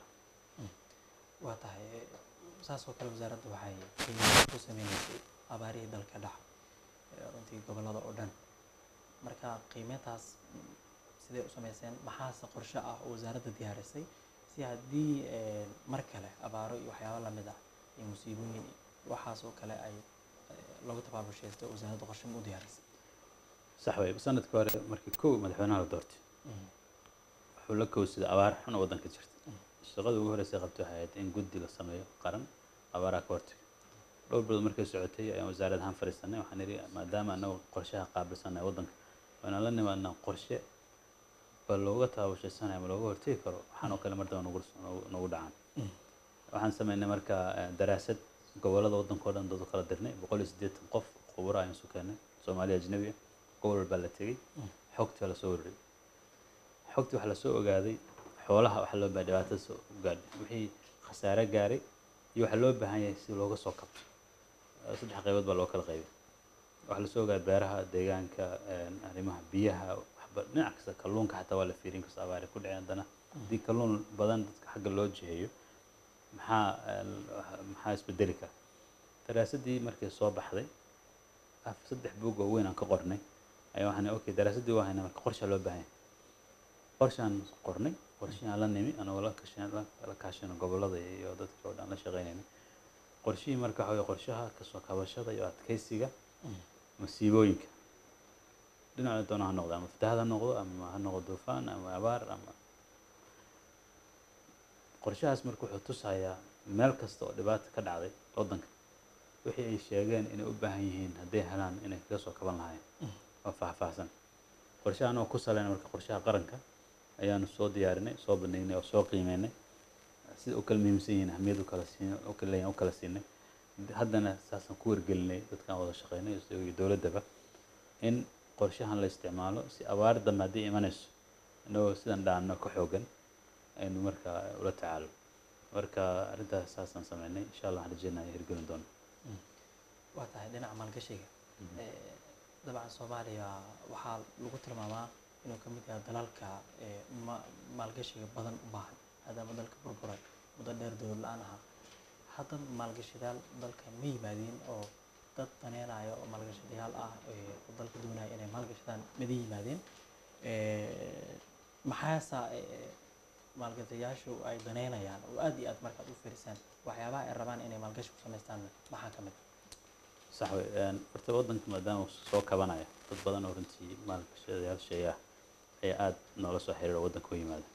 waa tahay ee, saas oo kale wasaaradda waxay qiimeyn ku sameyneysay abaarihii dalka dhaca ee, runtii gobollada oo dhan marka qiimeyntaas mm, sidee u sameyseen maxaase qorshe ah oo wasaaradda diyaarisay si haddii eh, mar kale abaaro iyo waxyaabo lamid ah iyo musiibooyin iyo waxaas oo kale ay eh, loogu tabaabushaysto wasaaradda qorshe ma u diyaarisay sax wey sanadkii hore markii kow madaxweynaha la doortay wuxuu la kowsaday abaar xun oo waddanka jirta shaqada ugu horreysay qabtay waxay ahayd in guddi la sameeyo qaran abaaraha ka hortaga dhowr bilood markay socotay ayaan wasaarad ahaan fadhiisanay waxaan idhi maadaama annagu qorshaha qaabilsanay waddanka waanaan la nimaadnaa qorshe bal looga tababushaysanaya ma looga hortegi karo waxaan oo kale mar daba nagu nagu- nagu dhacaan waxaan sameynay marka eh, daraasad gobollada waddanka oo dhan dad u kala dirnay boqol iyo siddeetan qof khuburo ayaan isu keennay soomaaliya ajnabi ah gobol walbaa la tegey xogtii waa lasoo wariyey xogtii waxaa lasoo ogaaday xoolaha waxaa loo baahay dhibaatada soo gaadhay wixii khasaare gaaray iyo waxaa loo baahan yahay si looga soo kabto Eh, saddex qaybood baa loo kala qaybay waxaa lasoo ogaaday beeraha deegaanka eh, arrimaha biyaha waxba dhinac kasta kalluunka xataa waa la fiirin kasta abaari ku dhicin haddana haddii kalluun badan dadka xagga loo jiheeyo maxaa eh, maxaa isbedeli kara daraasaddii markay soo baxday af saddex buug oo weyn aan ka qornay ayaa waxaan okay daraasaddii waa haynaa marka qorshaa loo baahan yahay qorshaan qornay qorshihaan la nimi anagoo la kashan la kaashano gobollada iyo dadkii oo dhan la shaqaynaynay qorshihii marka waxa weye qorshaha kasoo kabashada iyo adkeysiga masiibooyinka dhinaca doona ha noqdo ama fatahaad ha noqdo ama ha noqdo duufaan ama abaar ama qorshahaas marka wuxuu tusayaa meel kasta oo dhibaata ka dhacday waddanka wixii ay sheegeen inay u baahan yihiin hadday helaan inay kaga soo kaban lahaayeen oo faahfaahsan qorshahan oo ku saleyna marka qorshaha qaranka ayaanu soo diyaarinay soo bandhignay oo soo qiimeynay sida u kala muhiimsan yihiin ahmiyad u kala siin u kala leeyahin u kala siinay haddana saasaan ku wargelinay dadkaan wada shaqeynay iyo dowladdaba in qorshahan la isticmaalo si abaar dambe haddii imanayso inagoo sidan dhaanno ka xoogan aynu marka ula tacaalo marka arrintaas saasaan sameynay insha allah waxaan rajeynaya hirgelin doono waa tahay dhinaca maalgashiga Eh, dabcan soomaaliya waxaa lagu tilmaamaa inuu ka mid yahay dalalka eh, ma- maalgashiga badan u baahan maadaama dalka burburay muddo dheer dowlad la-aan ahaa hadda maalgashidayaal dalka ma yimaadiin oo dad daneenaya oo maalgashadayaal ah eh, oo dalka doonaya inay maalgashadaan mada yimaadeen Eh, maxaasa eh, maalgashadayaashu ay daneynayaan oo aad iyo aad markaad u fiirisaan waxyaabaha ay rabaan inay maalgashi ku samaystaan maxaa ka mid sax wey een, horta waddanka maadaama uu soo kabanayo dad badan oo runtii maalgashadayaal sheeya ayaa aada noola soo xiriira waddanka u yimaada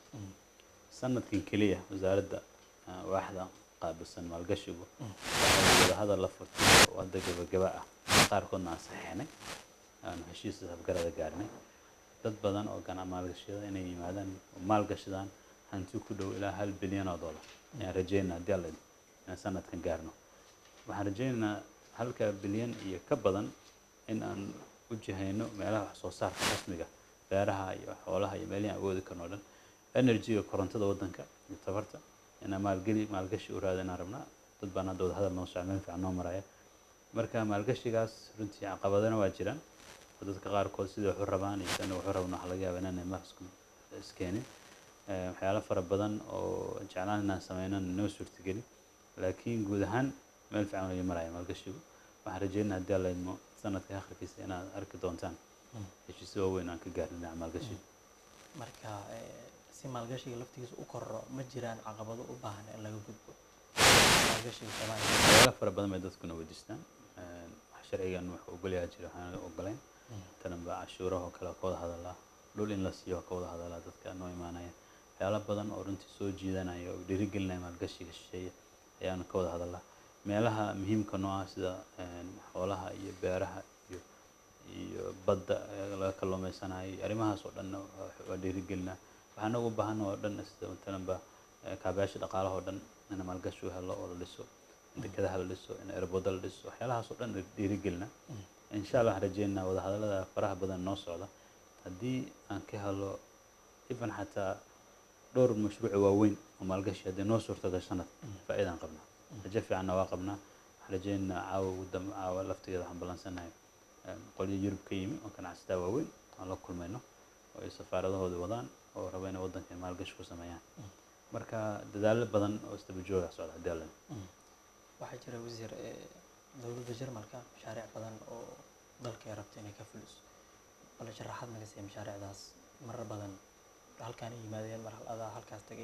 sanadkan keliya wasaaradda ah, waaxda qaabilsan maalgashigu waxay wadahadal la furtay oo hadda gabagaba ah qaarkoodna aan saxiixnay aanu heshiis afgarada gaarnay dad badan oo gana maalgashada inay yimaadaan oo maalgashadaan hanti ku dhow ilaa hal bilyan oo dollar ayaan rajeynaa haddii alla idmo inaan sanadkan gaarno waxaan rajeynaynaa halka bilyan iyo ka badan in aan u jihayno meelaha wax soo saarka rasmiga beeraha iyo xoolaha iyo meelihi aan awoodi karno o dhan energyga korontada waddanka iyo tabarta inaan maalgeli maalgashi u raada inaan rabnaa dad baan hadda wadahadal noo socda meel fiican noo maraya marka maalgashigaas runtii caqabadana waa jiraan oo dadka qaarkood sida waxu rabaan iyo sana waxu rabaan waxaa laga yaabaa inaanay maasku iskeenin Eh, waxyaalo fara badan oo jeclaan inaan sameynan noo suurtageli laakiin guud ahaan meel fiican ayuu maraya maalgashigu waxaan rajeynaa haddii alla idmo sanadka akhirkiisa inaad arki doontaan heshiisyo waaweyn aan ka gaarin dhinaca maalgashiga marka eh, si maalgashiga laftigiisa u korro ma jiraan caqabado u baahan in laga gudbo maalgashiga soomaaliya waxyaalo fara badan bay dadkuna weydiistaan Eh, wax sharcigan wuxuu ogolyaha jira waxaan ogolayn tananba cashuuraha oo kale ka wada hadalaa dhul in la siiyo ka wada hadalaa dadka noo imaanaya waxyaalo badan oo runtii soo jiidanaya oo dhiirigelinaya maalgashiga shisheeye ayaanu ka wada hadalaa meelaha muhiimka noo ah sida eh, xoolaha iyo beeraha iyo iyo badda ee laga kalluumeysanayo iyo arrimahaas oo dhan waa dhiirigelinaa waxaan ugu baahan oo dhan sida matalanba eh, kaabayaasha dhaqaalaha oo dhan in maalgashi u helo oo la dhiso in dekedaha la dhiso in airboda la dhiso waxyaalahaas oo dhan dhiirigelina insha allah waxaan rajeynaa wadahadallada faraha badan noo socda haddii aan ka helo even xataa dhowr mashruuc waaweyn oo maalgashi haddii noo suurtagal sanad faa'iidaan qabnaa rajo fiicanna waa qabnaa waxaan rajeynaynaa caawa ugu dambe caawa laftigeeda waxaan ballansanahay qolyo yurub ka yimi oo ganacsataa waaweyn aan la kulmayno oo ay safaaradahooda wadaan oo raba inay waddanka maalgashi ku sameeyaan marka dadaallo badan oo isdaba jooga socda haddii alla waxaa jira wasiir eh, dowladda jarmalka mashaariic badan oo dalka ay rabto inay ka fuliso bale sharaxaad naga siiya mashaariicdaas marar badan halkaan ay yimaadeen mar hal adaa halkaas tagay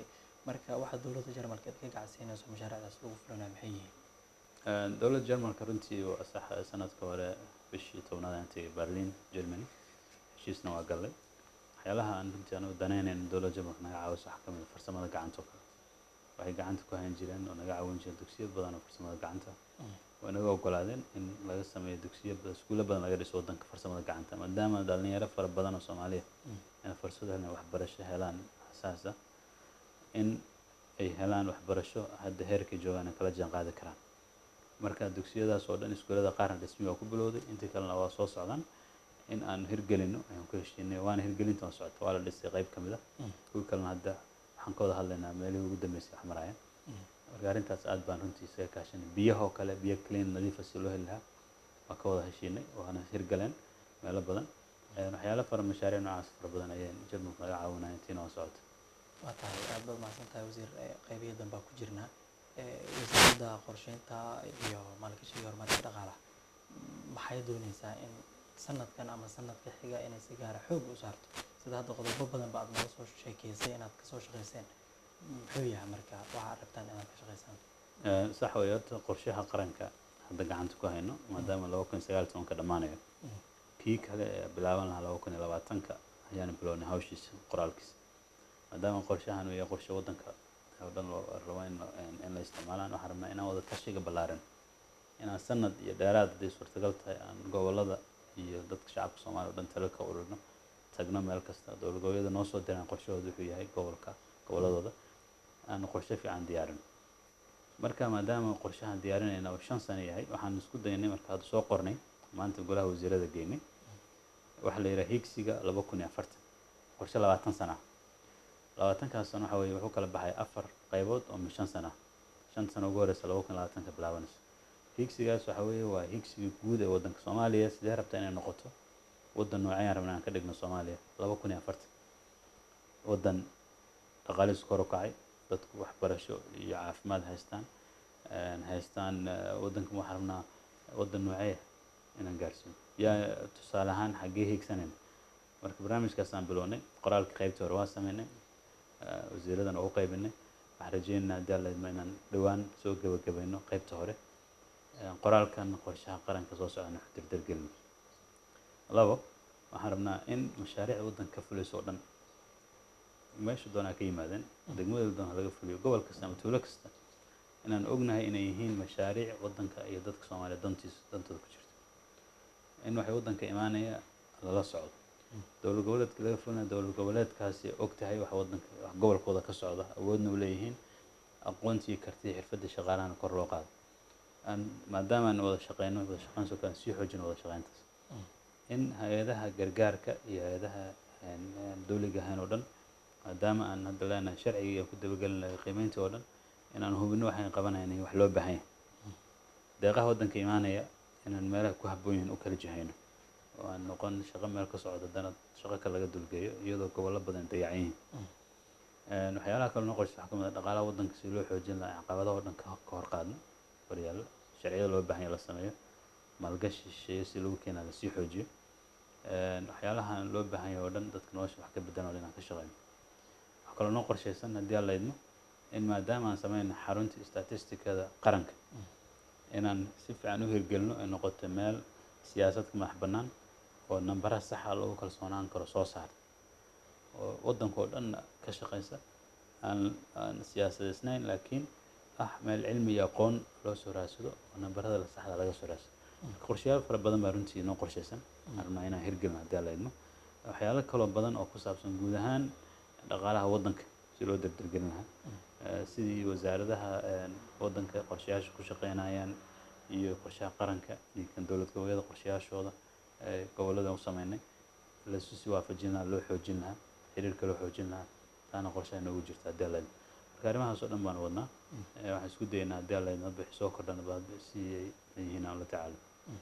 marka waxa dowladda jarmalka aad ka gacsiinayso mashaariicdaas lagu fulinayo maxay yihiin Een, dowladda jarmalka runtii waa sax sanadka hore bishii tobnaad aan tegay berlin germany heshiisna waa gallay waxyaalaha aan runtii anigu danaynayn dowladda jarmalka naga caawiso waxaa ka mid ah farsamada gacanta oo kale waxay gacanta ku hayn jireen oo naga caawin jireen dugsiyo badan oo farsamada gacanta way naga ogolaadeen in laga sameeyo dugsiyo badan iskuulo badan laga dhiso waddanka farsamada gacanta maadaama dhalinyaro fara badan oo soomaaliya inay fursad helaan waxbarasho helaan asaas ah in ay helaan waxbarasho hadda heerkay joogaan ay kala jaan qaadi karaan marka dugsiyadaas oo dhan iskuulada qaarna dhismi waa ku bilowday intii kalena waa soo socdaan in aan hirgelino ayaan ku heshiinay waana hirgelinta waa socota waa la dhisay qayb ka mid ah kuwii kalena hadda waxaan ka wada hadlaynaa meelihii ugu dambeysay wax marayaan marka arrintaas aad baan runtii isaga kaashanay biyahoo kale biyo clean nadiifa si loo heli lahaa waa ka wada heshiinay waana hirgaleen meelo badan Een, waxyaalo fara mashaariic noocaas fara badan ayaan jarmalku naga caawinaya intiina waa socota waa tahay aad baad mahadsan tahay wasiir Eh, qaybihii danbaa ku jirnaa Eh, wasaaradda qorsheynta iyo maalgashiga iyo horumarinta dhaqaalaha mm, maxay dooneysaa in sanadkan ama sanadka xiga inay si gaara xoog u saarto sida hadda qodobo badan ba aad nooga soo sheekeysay inaad kasoo shaqeyseen muxuu yahay marka waxaad rabtaan inaad ka shaqeysaan Een, sax weeye horta qorshaha qaranka hadda gacanta ku hayno maadaama laba kun iyo sagaal iyo tobanka dhammaanayo Mm. kii kale ee bilaaban lahaa laba kun iyo labaatanka ayaan bilownay hawshiisa qoraalkiisa maadaama qorshahan uu yahay qorshe waddanka oo dhan loo rabo in la- in- in la isticmaalaan waxaan rabnaa inaan wada tashiga ballaaran inaan sanad iyo dheeraad hadday suurtagal tahay aan gobollada iyo dadka shacabka soomaaliya oo dhan talo ka ururno tagno meel kasta dowlad goboleedyada noo soo diraan qorshahooda wuxuu yahay gobolka gobolladooda aan qorshe fiican diyaarin marka maadaama qorshahan diyaarinayna uu shan sano yahay waxaan isku daynay marka hadda soo qornay maanta golaha wasiirada geynay waxaa la yidhaha higsiga laba kun iyo afartan qorshe labaatan sano ah labaatankaas sano waxa weeye wuxuu kala baxay afar qaybood oo min shan sano ah shan sano ugu horeysa laba kun iyo labaatanka bilaabanayso higsigaas waxa weeye waa higsiga guud ee waddanka soomaaliya sidee rabtaa inay noqoto waddan noocayaan rabnaa aan ka dhigno soomaaliya laba kun iyo afartan waddan dhaqaalihiisu kor u kacay dadku waxbarasho iyo caafimaad haystaan een, haystaan eh, waddanka waxaan rabnaa waddan noocee inaan gaarsiino yaa tusaale ahaan xaggee hiigsanayna marka barnaamijkaasaan bilownay qoraalka qaybtii hore waa sameynay eh, wasiiradan ugu qaybinay waxaan rajeynaynaa haddii alla idmo inaan dhowaan soo gebagabayno qaybta hore Een, qoraalkan qorshaha qaranka soo socdana wax dirdirgelino labo waxaan rabnaa in mashaariicda waddanka ka fulayso oo dhan meesha doonaa ka yimaadeen degmada doona laga fuliyo gobol kasta ama tuulo kasta inaan ognahay inay yihiin mashaariic waddanka iyo dadka soomaaliya dantiisa dantooda ku jirto in waxay waddanka imaanaya lala socdo dowlad goboleedka laga fulinayo dowlad goboleedkaasi og tahay wax waddanka wax gobolkooda ka socda awoodna u leeyihiin aqoontii kartidii xirfadii shaqaalahana kor loo qaado aan maadaama aan wada shaqeyno wada shaqeyn soo kale sii xoojino wada shaqeyntaas in hay-adaha gargaarka iyo hay-adaha een, een, dowliga ahayn oo dhan maadaama aan hadda leenahay sharciga aan ku dabagelin lahay qiimeyntii oo dhan inaan hubino waxaan qabanayna in wax loo baahan yahay deeqaha waddanka imaanaya inaan meelaha ku habboon yihiin u kala jihayno oo aan noqon shaqo meel ka socda dana shaqo kale laga dulgeeyo iyadoo gobollo badan dayacan yihiin Een, waxyaalaha kale noo qorshaysa waxaa ka mid ah dhaqaalaha waddanka si loo xoojin lahaa caqabadaha oo dhan ka ka hor qaadno horyaalla sharciyada loo baahan yahay la sameeyo maalgashi shisheeye si lagu keenaa lasii xoojiyo Een, waxyaalahan loo baahan yahay oo dhan dadka nolosha wax ka bedelan oo dhan inaan ka shaqeyno waxaa kaloo noo qorshaysan haddii aan la idmo in maadaama aan sameyno xarunta statistikada qaranka inaan si fiican u hirgelino ay noqoto meel siyaasad ka madax bannaan oo nambaraha saxa lagu kalsoonaan karo soo saarta oo waddanka oo dhan ka shaqeysa aan aan siyaasadaysnayn laakiin ah meel cilmi iyo aqoon loo soo raadsado oo nambarada la saxda laga soo raadsado marka qorshayaal fara badan baa runtii noo qorshaysan aan rabnaa inaan hirgelino haddii aan la idmo waxyaalo kaloo badan oo ku saabsan guud ahaan dhaqaalaha waddanka si loo dardargelin lahaa Eh, sidii wasaaradaha een, waddanka qorshayaasha ku shaqeynayaan iyo qorshaha qaranka iyo kan dowlad goboleedyada qorshayaashooda ee gobollada u sameynay laisu sii waafajin lahaa loo xoojin lahaa xiriirka loo xoojin lahaa taana qorshaha noogu jirta haddii alla idmo marka arrimahaas oo dhan baan wadnaa Eh, waxaan isku dayaynaa haddii alla idmo hadba wixii soo kordhana ba hadba si ay yihiin aan la tacaalo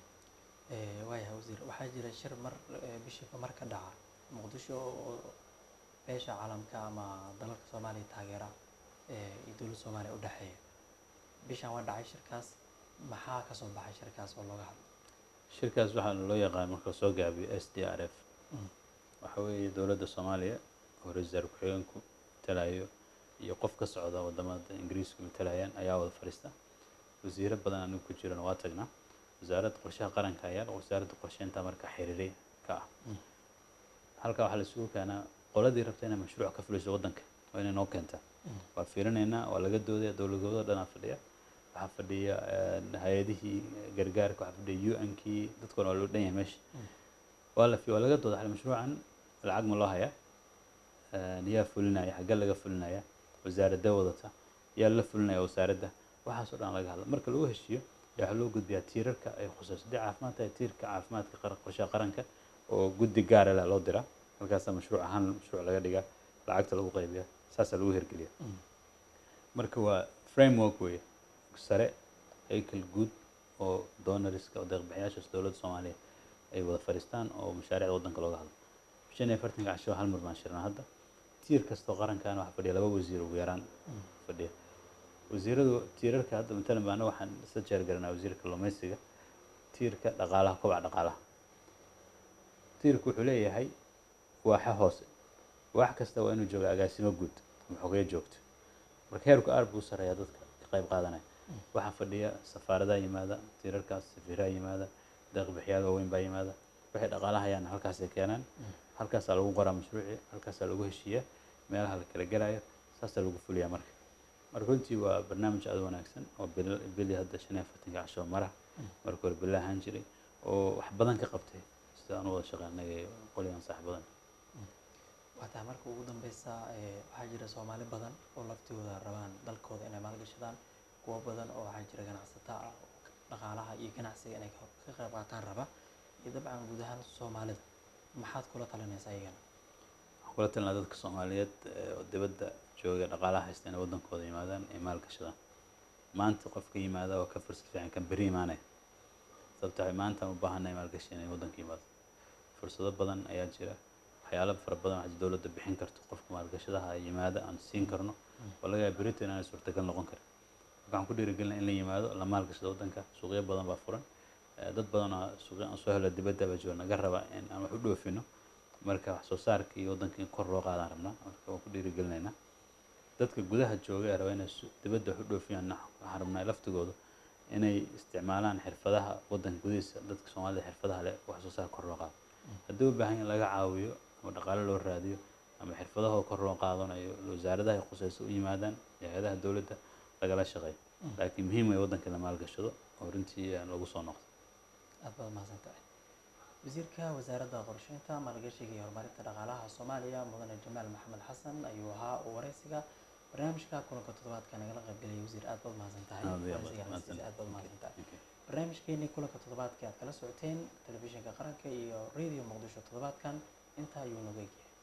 Eh, waayahay wasiir waxaa jira shir mar eh, bishiiba mar ka dhaca muqdisho oo beesha caalamka ama dalalka soomaaliya taageera eh, iyo dowladda soomaaliya u dhexeeya bishan waa dhacay shirkaas maxaa ka soo baxay shirkaas oo looga hadlo shirkaas waxaa loo yaqaan marka soo gaabiyo s d r f waxa weeye dowladda soomaaliya oo ra-iisul wasaare ku-xigeenku talayo iyo qof ka socda wadamada ingiriisku matalayaan ayaa wada fadhiista wasiiro badan anigu ku jirana waa tagnaa wasaaradda qorshaha qaranka ayaa wasaaradda qorsheynta marka xiriiray ka ah halkaa waxaa la isugu keenaa qoladii rabta inay mashruuc ka fuliso waddanka waa inay noo keentaa waa fiirinaynaa waa laga doodaya dowladooda dhanaa fadhiya waxaa fadhiya hay-adihii gargaarka waxaa fadhiya u n kii dadkoona waa loo dhan yahay meesha waa la waa laga dooda xal mashruucan lacag ma loo hayaa yaa fulinaya xaggee laga fulinaya wasaaradda wadata yaa la fulinaya wasaaradda waxaasoo dhan laga hadla marka lagu heshiiyo yaa waxaa loo gudbiyaa tiirarka ay khusayso haddii caafimaad tahay tiirka caafimaadka qaran qorshaha qaranka oo guddi gaara leh loo diraa halkaasaa mashruuc ahaan mashruuc laga dhigaa lacagta lagu qaybiyaa saasaa lagu hirgeliya marka waa framework weeye sare haykal guud oo donoriska oo deeqbixiyaashaas dowladda soomaaliya ay wada fadhiistaan oo mashaariicda waddanka looga hadlo shan iyo afartanka casho hal mar baan shirnaa hadda tiir kastoo qarankan waxaa fadhiya laba wasiir ugu yaraan fadhiya wasiiradu tiirarka hadda matalan baana waxaan isla jeergaranaa wasiirka kalluumaysiga tiirka dhaqaalaha kobaca dhaqaalaha tiirku wuxuu leeyahay waaxa hoose wax kasta waa inuu jooga agaasimo guud ama xogeyo joogto marka heerku aad buu u sarreeyaa dadka ka qayb qaadanaya waxaa fadhiya safaaradaha yimaada tiirarkaas safiiraha yimaada deeqbixiyaal waaweyn baa yimaada waxay dhaqaalaha hayaan halkaasay keenaan halkaasaa lagu qoraa mashruuci halkaasaa lagu heshiiyaa meelaha la kala gelayo saasaa lagu fuliyaa marka marka runtii waa barnaamij aad u wanaagsan oo bil bili hadda shan iyo afartanka casho mara marka hore bila ahaan jiray oo wax badan ka qabtay sida aan u wada shaqeynay qoligan saaxiibadan waa tahay marka ugu dambeysa waxaa jira soomaali badan oo laftooda rabaan dalkooda inay maalgashadaan kuwo badan oo waxaa jira ganacsato ah oo dhaqaalaha iyo ganacsiga inay ka qayb qaataan raba iyo dabcan guud ahaan soomaalida maxaad kula talinaysaa iyagana waxaan kula talinaa dadka soomaaliyeed oo dibadda jooga dhaqaalaha haysta inay waddankooda yimaadaan ay maal gashadaan maanta qofka yimaada waa ka fursad fiican kan beri imaanaya sababta waxay maanta u baahannahay maalgashi inay waddanka yimaado fursado badan ayaa jira waxyaalo fara badan waxaa dowladda bixin karto qofka maalgashadaha yimaada aan siin karno oo laga yaaba berito inaanay suurtagal noqon karin marka waxaan ku dhiirigelinaa in la yimaado la maalgashado waddanka suuqyo badan baa furan dad badan oo suuqyo aan soo helo dibadda baa jooga naga raba in aan wax u dhoofino marka wax soo saarka iyo waddanka in kor loo qaadaan rabnaa marka waan ku dhiirigelinaynaa dadka gudaha jooga ee raba inay dibadda wax u dhoofiyaan waxaan rabnaa laftigooda inay isticmaalaan xirfadaha waddanka gudihiisa dadka soomaalida xirfadaha leh wax soo saar kor loo qaado haddii u baahan in laga caawiyo ama dhaqaale loo raadiyo ama xirfadahoo kor loo qaadanayo wasaaradaha ay khusayso u yimaadaan iyo hay-adaha dowladda lagala shaqeeyo laakiin muhiim way waddanka la maalgashado oo runtii lagu soo noqdo aad baad mahadsan tahay wasiirka wasaaradda qorsheynta maalgashiga iyo horumarinta dhaqaalaha soomaaliya mudane jamaal maxamed xasan ayuu ahaa oo wareysiga barnaamijka kulanka toddobaadka nagala qaybgelaya wasiir aad baad mahadsan tahay wareysiga aad baad mahadsan tahay barnaamijkeenii kulanka toddobaadka aad kala socoteen telefishinka qaranka iyo radio muqdisho toddobaadkan intaa ayuu nooga egyahay